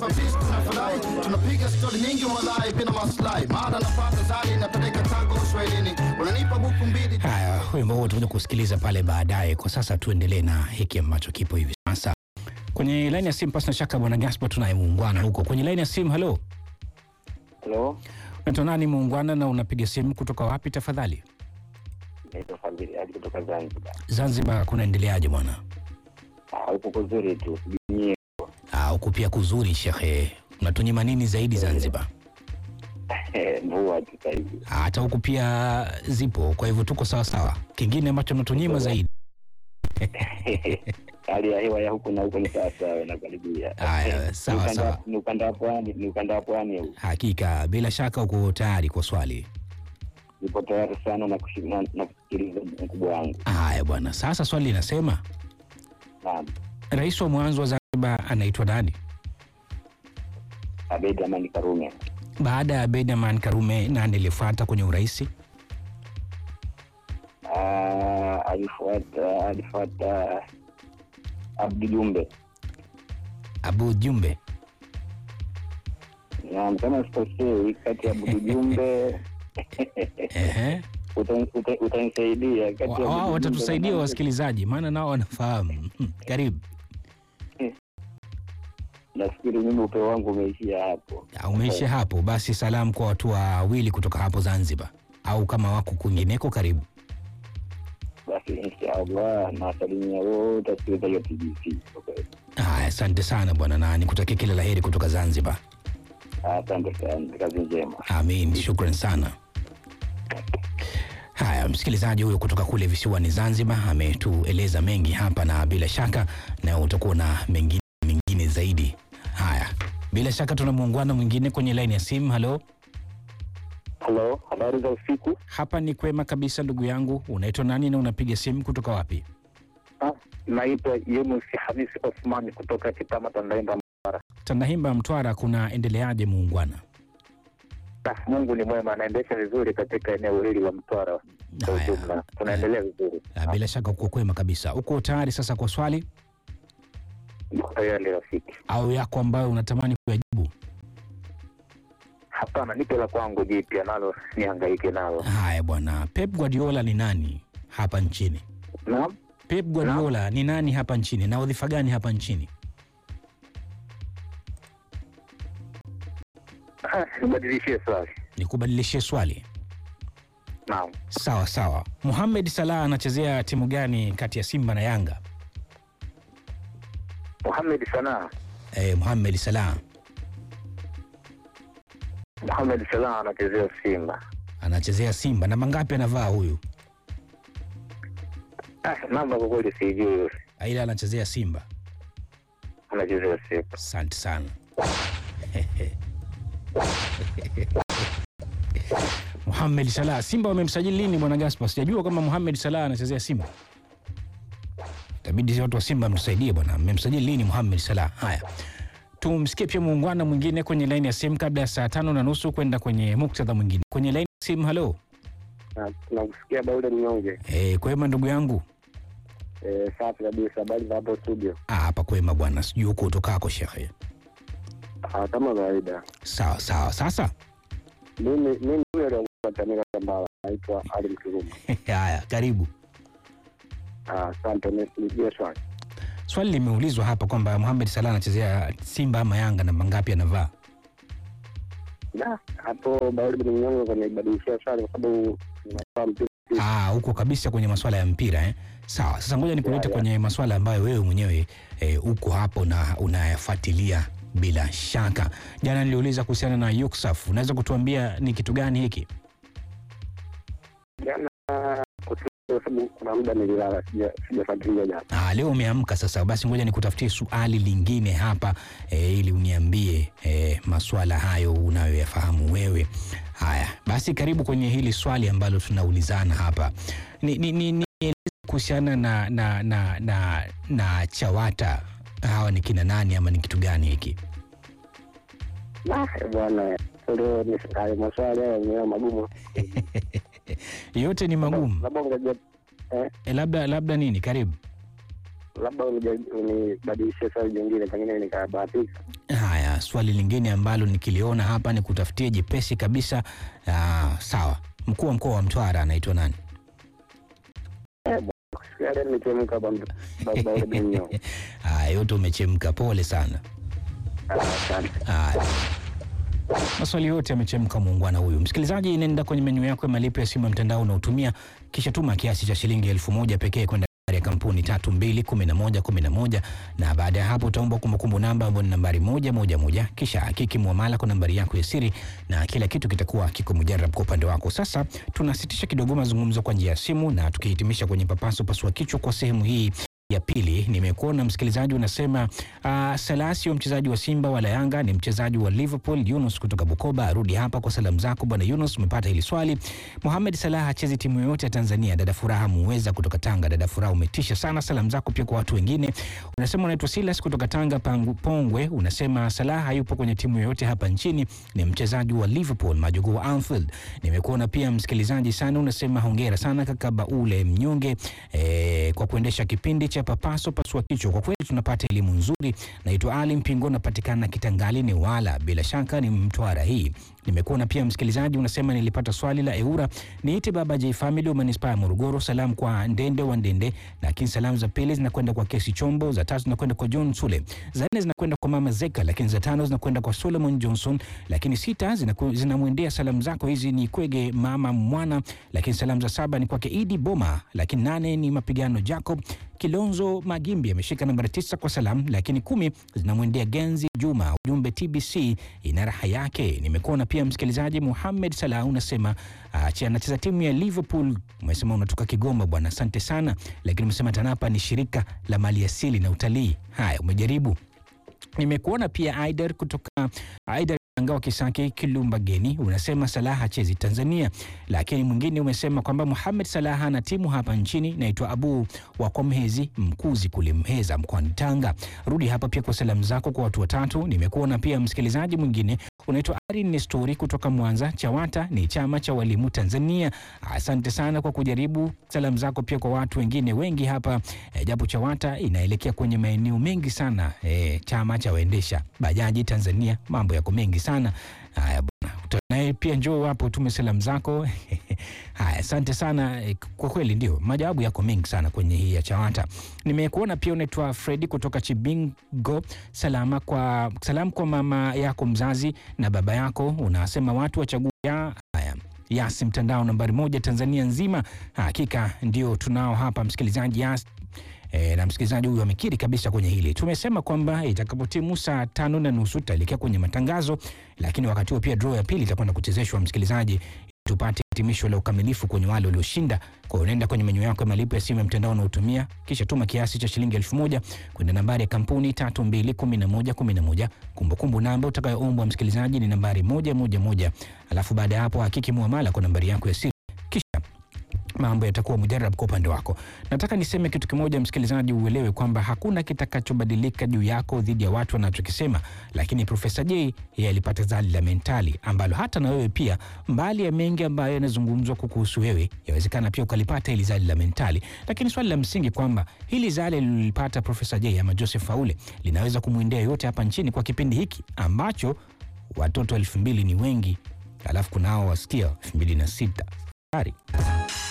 sisi tunafurahi, tunapiga stori nyingi walai bila maslahi, mara napata zali napeleka tako uswahilini, unanipa buku mbili Haya, wimbo huo tutakuja kusikiliza pale baadaye. Kwa sasa tuendelee na hiki ambacho kipo hivi sasa kwenye laini ya simu. Pasi na shaka, bwana Gaspar tunaye muungwana huko kwenye laini ya simu. Halo, Halo, unaitwa nani muungwana, na unapiga simu kutoka wapi tafadhali? naitwa Fadhili Ali kutoka Zanzibar. Zanzibar kunaendeleaje bwana? Ah, Huko kuzuri tu nyie. Ah, huku pia kuzuri shekhe. Unatunyima nini zaidi Zanzibar? mvua tu sasa hivi. Ah, Hata huku pia zipo, kwa hivyo tuko sawa sawa. Kingine ambacho unatunyima zaidi Hali ya hewa ya huku na huko ni sawa sawa na karibia. Haya, sawa, Ni ukanda- sawa. Ni ukanda wa pwani, ni ukanda wa pwani huu. hakika, bila shaka uko tayari kwa swali. Nipo tayari sana na kushi- na- na kusikiliza mkubwa wangu. Haya bwana, sasa swali linasema Naam. rais wa mwanzo wa Zanzibar anaitwa nani? Abedi Amani Karume. Baada ya Abeid Aman Karume, nani alifuata kwenye urais? Ah, alifuata alifuata Abdi Jumbe. Abu Jumbe. Naam, kama sikosei kati ya Abdi Jumbe Ehe. utan- uta- utanisaidia kati ya Wa- Abdi Wao Jumbe watatusaidia na- wasikilizaji, maana nao wanafahamu. Karibu. Nafikiri mimi upeo wangu umeishia hapo. Ah, Umeisha hapo, basi salamu kwa watu wawili kutoka hapo Zanzibar, au kama wako kwingineko, karibu. Basi inshallah nawasalimia wote wasikilizaji wa TBC. kwa kweli. Haya, asante sana bwana, na nikutakia kila la heri kutoka Zanzibar. Asante sana, kazi njema. Amin, shukran sana. Haya, msikilizaji huyo kutoka kule visiwani Zanzibar ametueleza mengi hapa, na bila shaka na utakuwa na mengine mengine zaidi. Haya, bila shaka tuna muungano mwingine kwenye laini ya simu. Halo, Halo, habari za usiku. hapa ni kwema kabisa ndugu yangu. Unaitwa nani na unapiga simu kutoka wapi? Ah, naitwa Yunus Hamisi Osmani kutoka Kitama Tandaimba. Tandahimba, Mtwara, kuna endeleaje muungwana? Ah, Mungu ni mwema, anaendesha vizuri katika eneo hili la Mtwara kwa Haya. ujumla, tunaendelea vizuri. Ah, Bila shaka uko kwema kabisa. Uko tayari sasa kwa swali Niko tayari rafiki. au yako ambayo unatamani kuyajibu? Hapana, nipe la kwangu jipya nalo nihangaike nalo. Haya bwana, Pep Guardiola ni nani hapa nchini? Naam, Pep Guardiola ni nani hapa nchini na wadhifa gani hapa nchini? Ah, nibadilishie swali. Nikubadilishie swali. Naam, Sawa sawa. Mohamed Salah anachezea timu gani kati ya Simba na Yanga? Mohamed Sanaa. Eh, Mohamed Salah Mohamed Salah anachezea Simba. anachezea Simba. Namba ngapi anavaa huyu? Ah, namba kwa kweli sijui, Aila anachezea Simba. anachezea Simba. Asante sana. Mohamed Salah, Simba wamemsajili lini bwana Gaspar? Sijajua kama Mohamed Salah anachezea Simba. Itabidi watu wa Simba mtusaidie bwana, mmemsajili lini Mohamed Salah? Haya, tumsikie pia muungwana mwingine kwenye laini ya simu kabla ya saa tano na nusu kwenda kwenye muktadha mwingine kwenye laini ya simu. Halo, Tunakusikia Daudi Mnyonge. eh, kwema ndugu yangu? Eh, safi kabisa. Habari za hapo studio? Ah, hapa kwema bwana, sijui huko utokako shekhe. Ah, kama kawaida. Sawa sawa, sasa Mimi mimi huyo aliyekuwa Tamika Kambala naitwa Ali Mkiruma. haya, karibu. Ah, asante. Nipigie swali. Swali limeulizwa hapa kwamba Mohamed Salah anachezea Simba ama Yanga, namba ngapi anavaa? Da, hapo Daudi Mnyonge kanibadilishia swali kwa sababu nafahamu tu Ah, huko kabisa kwenye masuala ya mpira eh? Sawa, sasa ngoja nikulete Ya, ya. kwenye masuala ambayo wewe mwenyewe eh, uko hapo na unayafuatilia bila shaka. Jana niliuliza kuhusiana na Yuksaf, unaweza kutuambia ni kitu gani hiki? jana kwa sababu kuna muda nililala sija- sijafuatilia jana. Ah, leo umeamka sasa, basi ngoja nikutafutie swali lingine hapa eh, ili uniambie eh, masuala hayo unayoyafahamu wewe. Haya, basi karibu kwenye hili swali ambalo tunaulizana hapa. Ni, ni, ni, nieleze kuhusiana na, na, na, na, na CHAWATA hawa ni kina nani ama ni kitu gani hiki? Ah, bwana leo ni hayo maswali hayo ni magumu. Yote ni magumu Labda ungeja eh, labda labda nini? Karibu. labda unija- unibadilishie swali jingine pengine nikabahatika. Haya, na swali lingine ambalo nikiliona hapa ni kutafutia jepesi kabisa. Ah, sawa. Mkuu wa mkoa wa Mtwara anaitwa nani? Yale nimechemka baba baba binyo. Ah, yote umechemka, pole sana. Asante. Haya. Maswali yote yamechemka, muungwana huyu. Msikilizaji, nenda kwenye menyu yako ya malipo ya simu ya mtandao unaotumia, kisha tuma kiasi cha shilingi elfu moja pekee kwenda nambari ya kampuni tatu mbili kumi na moja kumi na moja na baada ya hapo utaomba kumbukumbu namba ambayo ni nambari moja moja moja kisha hakiki muamala kwa nambari yako ya siri na kila kitu kitakuwa kiko mujarab kwa upande wako. Sasa tunasitisha kidogo mazungumzo kwa njia ya simu na tukihitimisha kwenye papaso pasua kichwa kwa sehemu hii ya pili nimekuona msikilizaji unasema uh, Salasio mchezaji wa Simba wala Yanga ni mchezaji wa Liverpool. Yunus kutoka Bukoba arudi hapa kwa salamu zako bwana Yunus, umepata hili swali. Mohamed Salah hachezi timu yoyote ya Tanzania. Dada Furaha Muweza kutoka Tanga, dada Furaha umetisha sana. Salamu zako pia kwa watu wengine. Unasema unaitwa Silas kutoka Tanga Pangu, Pongwe. Unasema Salah hayupo kwenye timu yoyote hapa nchini, ni mchezaji wa Liverpool majogoo wa Anfield. Nimekuona pia msikilizaji sana, unasema hongera sana kaka Baule Mnyonge eh, kwa kuendesha kipindi cha papaso pasua kichwa. Kwa kweli tunapata elimu nzuri. Naitwa Ali Mpingo, napatikana Kitangani ni wala, bila shaka ni Mtwara hii. Nimekuona pia msikilizaji, unasema nilipata swali la Eura. Niite baba J Family wa manispaa ya Morogoro. Salamu kwa Ndende wa Ndende, lakini salamu za pili zinakwenda kwa Kesi Chombo, za tatu zinakwenda kwa John Sule, za nne zinakwenda kwa mama Zeka, lakini za tano zinakwenda kwa Solomon Johnson, lakini sita zinaku- zinamwendea salamu zako hizi ni Kwege mama Mwana, lakini salamu za saba ni kwake Idi Boma, lakini nane ni mapigano Jacob Kilonzo Magimbi ameshika nambari tisa kwa salamu, lakini kumi zinamwendea Genzi Juma. Ujumbe TBC ina raha yake. Nimekuona pia msikilizaji Muhamed Salah unasema achi anacheza timu ya Liverpool. Umesema unatoka Kigoma bwana, asante sana, lakini umesema TANAPA ni shirika la maliasili na utalii. Haya, umejaribu nimekuona pia Aider kutoka Aider Ngawa Kisaki Kilumba Geni, unasema Salah hachezi Tanzania, lakini mwingine umesema kwamba Muhamed Salah ana timu hapa nchini naitwa Abu wa kwa Mhezi Mkuzi kule Mheza mkoani Tanga. Rudi hapa pia kwa salamu zako kwa watu watatu. Nimekuona pia msikilizaji mwingine unaitwa Ari Nestori kutoka Mwanza. CHAWATA ni chama cha walimu Tanzania. Asante sana kwa kujaribu. Salamu zako pia kwa watu wengine wengi hapa e, japo CHAWATA inaelekea kwenye maeneo mengi sana e, chama cha waendesha bajaji Tanzania, mambo yako mengi sana. Haya bwana, naye pia njoo hapo tume salamu zako. Haya, asante sana e, kwa kweli ndio majawabu yako mengi sana kwenye hii ya CHAWATA. Nimekuona pia unaitwa Fredi kutoka Chibingo. Salama kwa salamu kwa mama yako mzazi na baba yako, unasema watu wachague ya haya Yas mtandao nambari moja Tanzania nzima. Hakika ndio tunao hapa msikilizaji Yas. E, na msikilizaji huyu amekiri kabisa kwenye hili. Tumesema kwamba itakapotimu saa tano na nusu tutaelekea kwenye matangazo, lakini wakati huo pia draw ya pili itakwenda kuchezeshwa msikilizaji, tupate hitimisho la ukamilifu kwenye wale walioshinda. Kwa hiyo unaenda kwenye menyu yako ya malipo ya simu ya mtandao unaotumia, kisha tuma kiasi cha shilingi elfu moja kwenda nambari ya kampuni tatu mbili kumi na moja kumi na moja. Kumbukumbu namba utakayoombwa msikilizaji ni nambari moja moja moja, alafu baada ya hapo hakiki muamala kwa nambari yako ya siri kisha mambo yatakuwa mujarab kwa upande wako. Nataka niseme kitu kimoja, msikilizaji, uelewe kwamba hakuna kitakachobadilika juu yako dhidi ya watu wanachokisema, lakini Profesa J yeye alipata zali la mentali ambalo hata na wewe pia, mbali ya mengi ambayo yanazungumzwa kukuhusu wewe, yawezekana pia ukalipata hili zali la mentali. Lakini swali la msingi kwamba hili zali lilipata Profesa J ama Joseph Faule linaweza kumwendea yote hapa nchini kwa kipindi hiki ambacho watoto elfu mbili ni wengi, alafu kunao wasikia elfu mbili na sita. Habari.